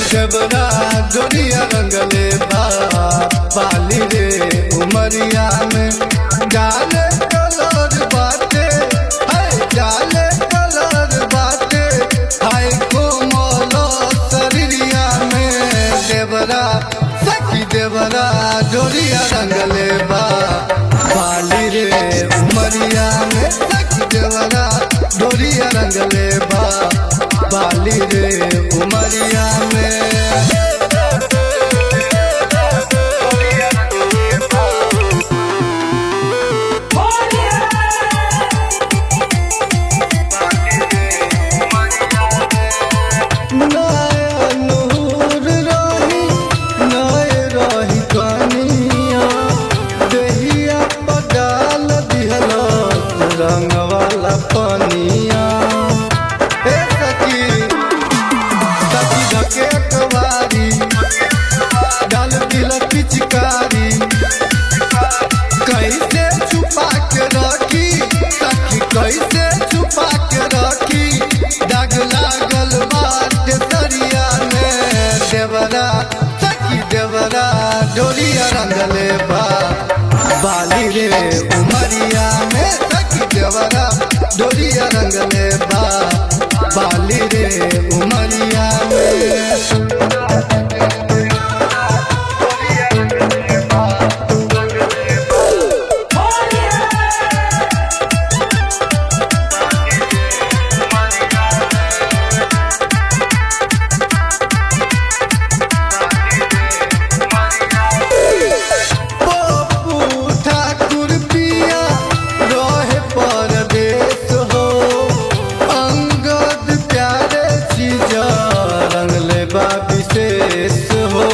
जबरा जोड़िया रंगले बा पाली रे उमरिया में जाले कलर बाटे है जाले कलर बाटे हाय कोमल शरीरिया में देवरा सखी देवरा जोड़िया रंगले बा पाली रे उमरिया में सखी देवरा जोड़िया रंगले बा बाली रे उमरिया में नया नूर रही नए रही कनिया देहिया पडाल दिहल रंग वाला पनिया हे सखी सखी धके कवारी डाल दिल पिचकारी कैसे छुपा के रखी सखी कैसे छुपा के रखी दाग लागल बाटे सरिया में देवरा सखी देवरा डोरिया रंगले बा बाली रे उमरिया में सखी देवरा डोरिया रंगले बा बाली रे उमरिया में पप्पू ठाकुर पिया रहे परदेश हो अंगद प्यारे चीज रंगले बा विशेष हो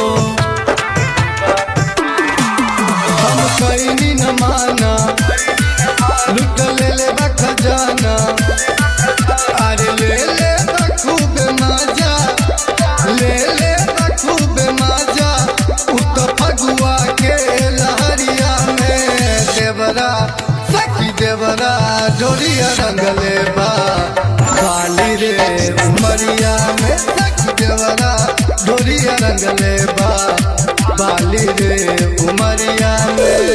हम कैनी न माना लुट ले ले बा खजाना अरे ले ले बा खूब मजा ले ले बा खूब मजा उत फगुआ के लहरिया में देवरा सखी देवरा जोड़िया रंगले बा बाली रे उमरिया में सखी देवरा जोड़िया रंगले बा बाली रे उमरिया में